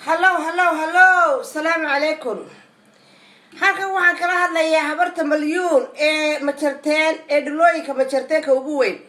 hallow hallow hallow asalaamu calaykum halkan waxaan kala hadlayaa habarta malyuun ee majarteen ee dhulooyinka majarteenka ugu weyn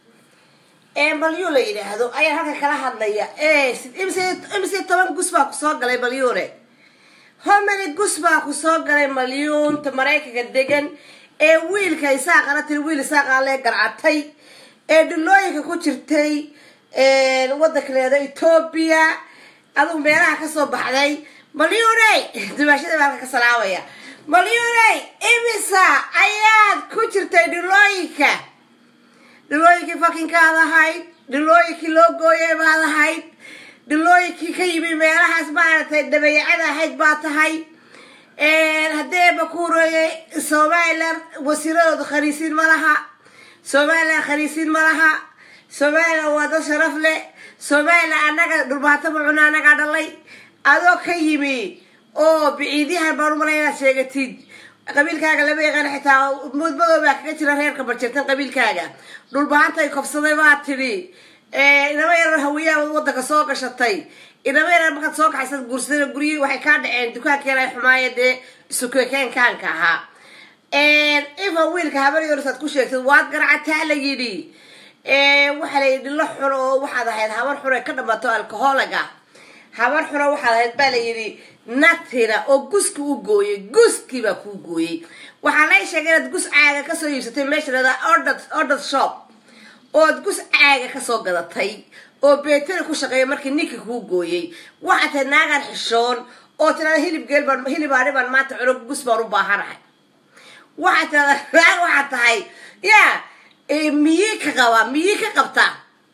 ee malyuun la yidhaahdo ayaan halkan kala hadlaya imse toban gus baa kusoo galay malyuune homany gus baa kusoo galay malyuunta maraykanka degan ee wiilka isaaqana tiri wiil isaaqaale garcatay ee dhulooyinka ku jirtay wadanka leeda etoobiya adugu meelaha kasoo baxday malyuuney dumaashada baalka ka salaamaya malyuuney imisa ayaad ku jirtay dhulooyinka dhulooyinkii fakinkaad ahayd dhulooyinkii loo gooyay baad ahayd dhulooyinkii ka yimi meelahaas maaragtay dhabeecada ahayd baa tahay haddeeba ku horeeyay somalilan wasiiradooda khaniisiin ma laha somalilan khaniisiin ma laha somalilan waa dad sharaf leh somalilan annaga dhulbaato macuna annagaa dhalay adoo ka yimi oo biciidyahan baan umalay inaad sheegatid qabiilkaaga lama yaqaan xitaa mudmadoo baa kaga jira reerka barjirtan qabiilkaaga dhulbaantay kobsaday baa tidhi inama yarar hawiyaha wadanka soo gashatay inama yarar markaad soo kaxaysad guursada guryihii waxay kaa dhaceen dukaankeena ay xumaaya dee isukekeenkaanka ahaa ifa wiilka habaryorisaad ku sheegtay waad garacataa la yidhi waxaa la yidhi la xun oo waxaad ahayd habar xun ee ka dhamato alcoholaga habar xuna waxaad ahayd baa la yidhi natina oo guski u gooyay guskii baa kuu gooyey waxaa lay sheegay inaad gus caaga kasoo iibsatay meesha lada ordad shop ood gus caaga kasoo gadatay oo beeteri ku shaqeeya markii ninki kuu gooyey waxaad tahay naagaan xishoon oo tirada hilib geel baan hilib aani baan maanta cuno gus baan u baahanahay waxaad tirada naag waxaad tahay yaa miyii ka qabaa miyii ka qabtaa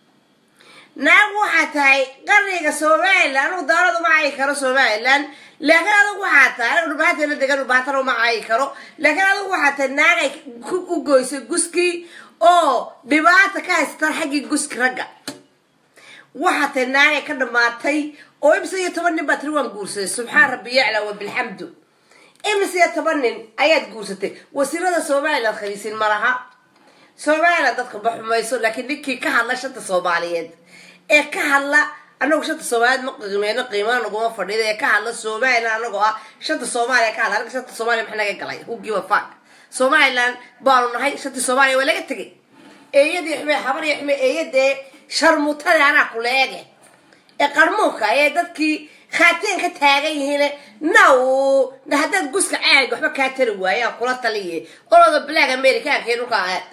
naag waxaa tahay qarniga somalilan anugu daaladu ma caayi karo somalilan laakiin adugu waxaa tahay anigu dhulbahanteena degan dhulbahatana uma caayi karo laakiin adugu waxaa tahay naagay u goysay guskii oo dhibaata ka haystaan xaggii guski ragga waxaa tahay naagay ka dhamaatay oo imse iyo toban nin baa tiri waan guursaday subxaan rabbi yacla wa bilxamdu imse iyo toban nin ayaad guursatay wasiirada somalilan khaliisiin ma laha somalilan dadka ma xumayso laakiin ninkii ka hadla shanta soomaaliyeed ee ka hadla anagu shanta soomaaliyeed ma qiimeyno qiimana naguma fadhiida ee ka hadla somalilan anagoo ah shanta soomaaliya ka hadla anaga shanta soomaaliya maxaa naga galay who give a fuck somalilan baanu nahay shantii soomaaliya waa laga tegay eeyadii xume habar iyo xume eeyadee sharmutada anaa kula eege ee qarmuunka ee dadkii khaateen ka taagan yihiin naw haddaad guska caaga waxba kaa tari waaye aan kula taliye olooda black americaanka dhulka ahaad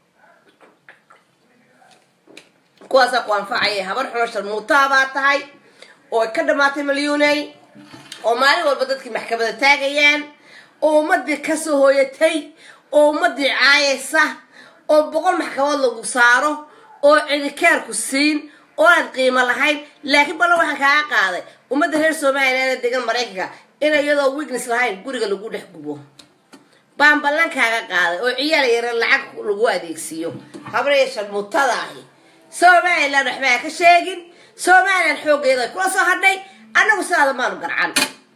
kuwaasaa ku anfacaya habar xuno sharmuutaa baa tahay oo ay ka dhamaatay malyuuney oo maalin walba dadkii maxkamada taagayaan oo ummadii kasoo hooyatay oo ummadii caayaysa oo boqol maxkamad lagu saaro oo cidikeerku siin oo aad qiimo lahayn laakiin ballan waxaan kaaga qaaday ummadda reer somalilan ee degan maraykanka in iyadoo wignes lahayn guriga lagu dhex gubo baan ballan kaaga qaaday oo ciyaal yara lacag lagu adeegsiiyo habraya sharmuutada ahi somalilan waxbaa ka sheegin somalilan xooggeeda kula soo hadhay annagu sidaada maanu garcan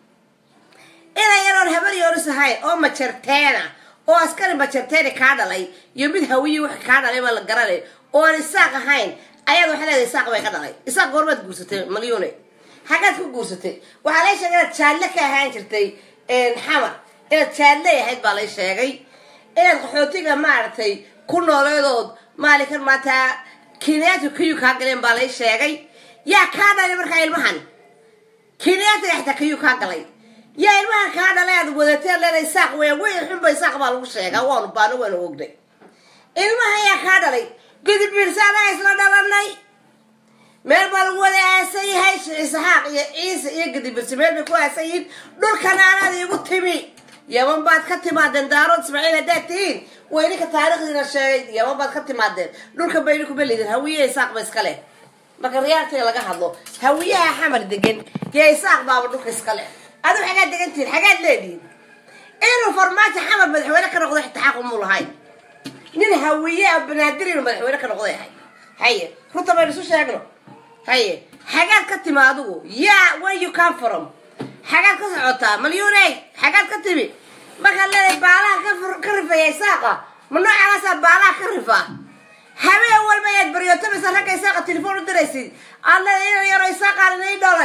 inay yaroon habar yooris ahayn oo majarteena oo askari majarteeni kaa dhalay iyo mid hawiyi wax kaa dhalay baa la garanay oo aan isaaq ahayn ayaad waxaa leedahay isaaq bay ka dhalay isaaq goormaad guursatay malyuune xaggaad ku guursatay waxaa lay sheegay inaad jaalle ka ahaan jirtay xamar inaad jaalle ahayd baa lay sheegay inaad qaxootiga maaragtay ku nooleedood maalinkan maanta kenyaati kayuu kaa galeen baa lay sheegay yaa kaa dhalay markaa ilmahan kenyaatiga xitaa kayuu kaa galay yaa ilmahan kaa dhalay aad wadateen leeda isaaq weya weyn xunba isaaq baa lagu sheegaa waanu baano waanu ognay ilmahan yaa kaa dhalay gudub biirsaanaha isla dhalanay meel baa lagu wada aasan yahay isxaaq iyo ciise iyo gudubirsi meel bay ku aasan yihiin dhulkana anaad iigu timi yaman baad ka timaadeen daarood ismaaciil haddaad tihiin way ninka taariikhdiina sheegay yaman baad ka timaadeen dhulka bayni kuma lidin hawiyaha isaaq ba iska leh marka riyaaltiga laga hadlo hawiyaha xamar degan iyo isaaq baaba dhulka iska leh adu xagaad degan tihiin xagaad leedihin inuu farmaajo xamar madaxweyne ka noqdo xitaa xaq umuu lahayn nin hawiye a banaadir inuu madaxweyne ka noqday ahay haye runta baynu isu sheegno haye xagaad ka timi adigu yaa where you come from xagaad ka socotaa malyuuney xagaad ka timi markaad leedahay baalaha ka rifaya isaaqa ma noocaasaa baalaha ka rifa habeen walba ayaad baryootamaysa ragga isaaqa telefoon u diraysid aad leedahay inan yaro isaaqaan inay dhalay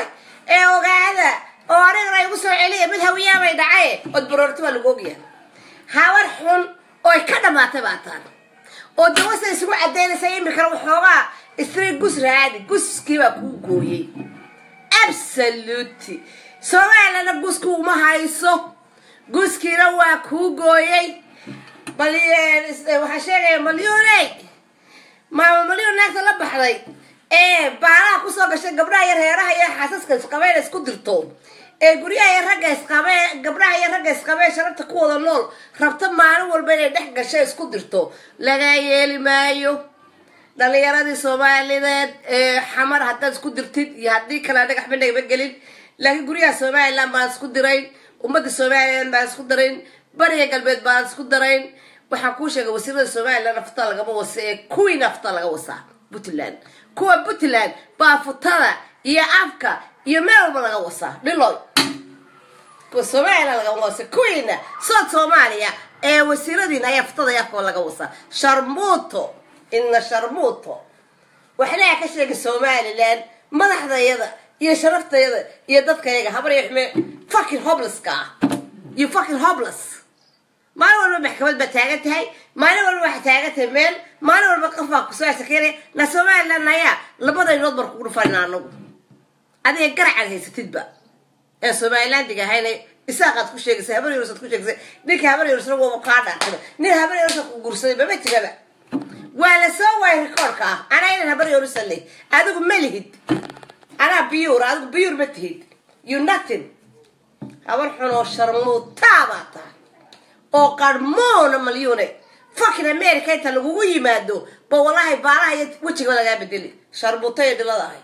ee ogaada oo anigana igu soo celiya mid hawiyaabay dhacaye ood baroorti baa lagu ogyahay habar xun ooy ka dhamaatay baa taan oo dawasa isugu cadaynaysa imikana waxoogaa istri gus raadi guskii baa kuu gooyey absoluty soomaaliyana guski uma hayso guskiina waa kuu gooyey bal waxaa sheegaya malyuuney maama malyuun naagta la baxday ee baalaha kusoo gashay gabdhaha iyo reeraha iyo xaasaska isqabeen isku dirto ee guryaha iyo ragga isqabeen gabdhaha iyo ragga isqabeen sharabta ku wada nool rabta maalin walba inay dhex gashay isku dirto lagaa yeeli maayo dhalinyaradii soomaalideed ee xamar haddaad isku dirtid iyo haddii kale dhagax bandhagba gelin laakiin guryaha somalilan baan isku dirayn ummadda somalilan baan isku darayn bariga galbeed baan isku darayn waxaan kuu sheegay wasiirada somalilan nafta lagama wasa ee kuwii nafta laga wasaa puntland kuwa puntland baa futada iyo afka iyo meel walba laga wasaa dhiloy kuwa somalilan lagama wasa kuwiina sood soomaaliya ee wasiiradiina ayaa futada iyo afka laga wasaa sharmuuto ina sharmuuto waxnaa ka sheegay somalilan madaxdayada iyo sharaftayada iyo dadkayaga habar iyo xume fucking hoblesska ah iyo fucking hobles maalin walba maxkamad baa taagan tahay maalin walba waxaa taagan tahay meel maalin walba qof baa kusoo sakeynaya na somalilan ayaa labada inood bar kugu dhufana anagu adiga garacaad haysatidba ee somalilandiga ahayna isaaqaad ku sheegaysay habar yarusaad ku sheegaysay ninka habar yarusna waaba kaa dhaartay nin habar yarusa ku guursaday mama jiraba waa la soo waayay rikoorka ah anaa inan habar yarusa leh adigu ma lihid anaa biyuur adigu biyuur ma tihid you nothing habar xun oo sharmuutaa baa tahay oo qarmoona malyuune fucking america inta lagugu yimaado ba wallahi baalaha iyo wejiga lagaa bedeli sharmuuta iyo dhilada ahay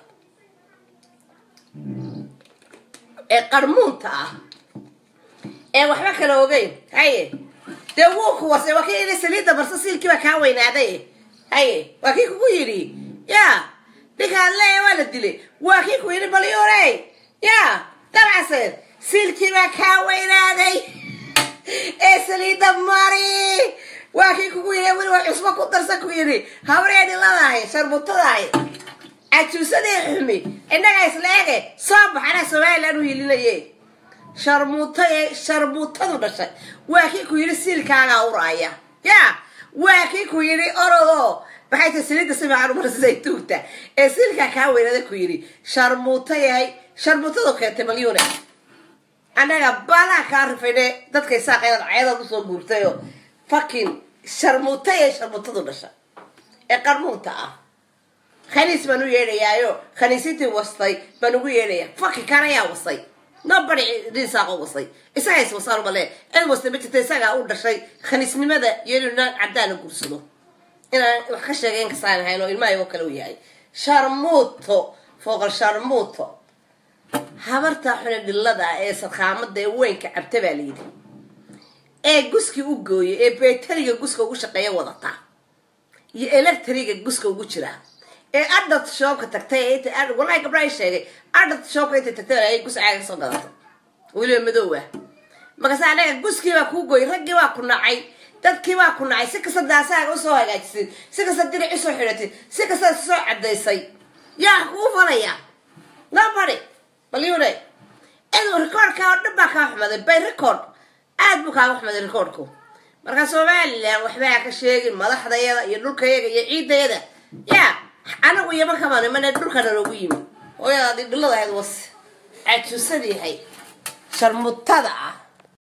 ee qarmuunta ah ee waxba kala ogeyn haye dee wuu ku warsay waa kii ina saliidda barsa siilkii baa kaa weynaaday haye waa kii kugu yidhi ya ninkaan leeya waa la dilay waa kii ku yidhi malyuune ya dabcaseed siilkii baa kaa weynaaday ee saliidda mari waa kii kugu yidhi weli waa cusbo ku darsa ku yidhi habree dhiladahay sharmutadahay cajuusadii xumi innagaa isla ege soo bax anaa somalilan u hilinaye sharmuutaye sharmuutadu dhashay waa kii ku yidhi siilkaagaa uraaya ya waa kii ku yidhi orodoo maxay tahay saliidda si fiican umarsisay tuugta ee siilkaa kaa weynada ku yidhi sharmuuta yahay sharmuutadu keentay malyuune annaga baalaha kaa rifayne dadkay saaqeynad cayadaad usoo guurtayo fucking sharmuuta ee sharmuutadu dhasha ee qarmuunta ah khaniis baan u yeedhayaayo khaniisintii wastay baan ugu yeedhaya fucking kan ayaa wasay nobody dhisaaqo wasay isaga is wasaan male cid wastay ma jirta isagaa u dhashay khaniisnimada iyo inuu naan caddaana guursado inaan wax ka sheegay in kasaan ahayn oo ilmaha oo kale u yahay sharmuuto fooqal sharmuuto habartaa xune dhillada ee sarkaamada ee weynka cabta baa layidhi ee guskii u gooyay ee beteriga guska ugu shaqeeya wadataa iyo electriga guska ugu jiraa ee adalt shoobka tagtay wallahi gabdhaha sheegay adalt shoobka intay tagtay ay gus caaga soo gadato weliba madoowa markaase anaga guskii baa kuu gooyay raggii baa ku nacay dadkii baa ku nacay si kasta daasaaga usoo hagaajisay si kasta diric usoo xidhatay si kasta soo cadaysay yaa kuu falaya nobody malyune id recordka oo dhan baa kaa xumaday by record aad buu kaaga xumaday recordku marka somalilan waxbaa ka sheegin madaxdayada iyo dhulkayaga iyo ciidayada ya anagu iyo markaban imane dhulkana loogu yimi hooyadaadi dhilada ahayd was cajuusadii ahayd sharmutada ah